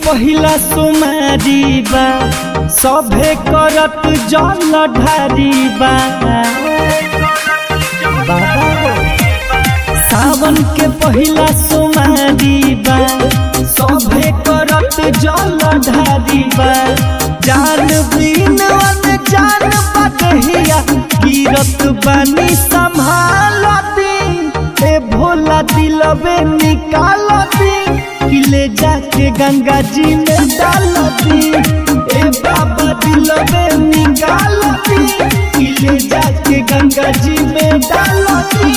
पहिला सोमारी बा सभे करत जल ढारी बा बाबा हो। सावन के पहिला सोमारी बा सभे करत जल ढारी बा जान बिन वन जान बदहिया गिरत बानी संभालती ए भोला दिलबे निकालती किले जाके गंगा जी में डालती ए बाबा दिलबे निकालती किले जाके गंगा जी में डालती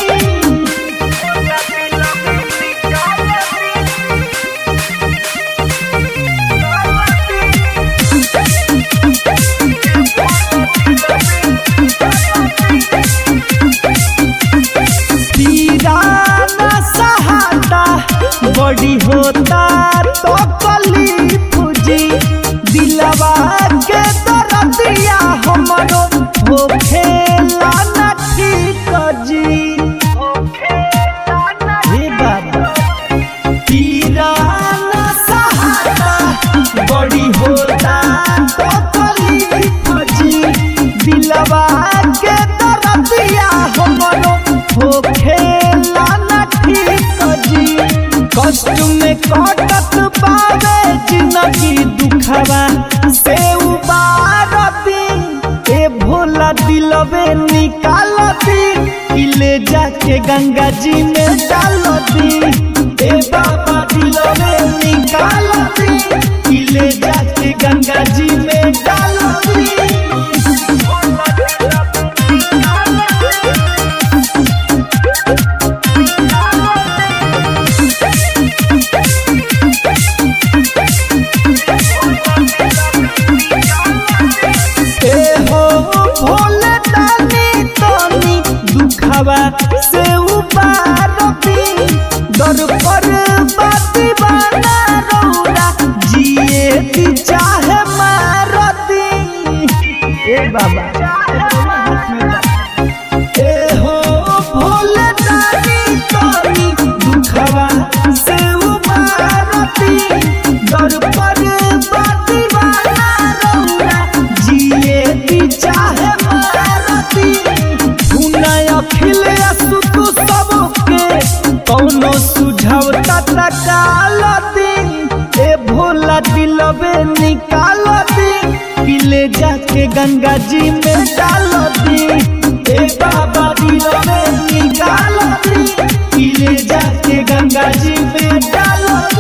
दीवाना सहाता बड़ी होता तो कली फुजी दिलवा के दरदिया हमरो हो खेला न ठीक जी हे बाबा दीवाना सहाता बड़ी होता तो कली फुजी दिलवा के दरदिया हमरो हो खेला न ठीक जी कष्ट में कटत पावे जिंदगी दुखवा से उबारती ए भोला दिलबे निकालती किले जाके गंगा जी में डालती ए बाबा दिलबे निकालती किले जाके गंगा जी में डालती ए हो भोले दानी तनी दुखवा से उबारती दर पर बाती बना रौरा जिए ती चाहे मारती ए बाबा ए हो भोले दानी तनी दुखवा से उबारती दर पर बाती बना रौरा जिए ती चाहे मारती सुनाय अखिल असुतु सबके कौनो सुझाव तत्कालती ए भोला दिलबे निकालती किले जाके गंगा जी में डालती ए बाबा दिलबे निकालती किले जाके गंगा जी में डालती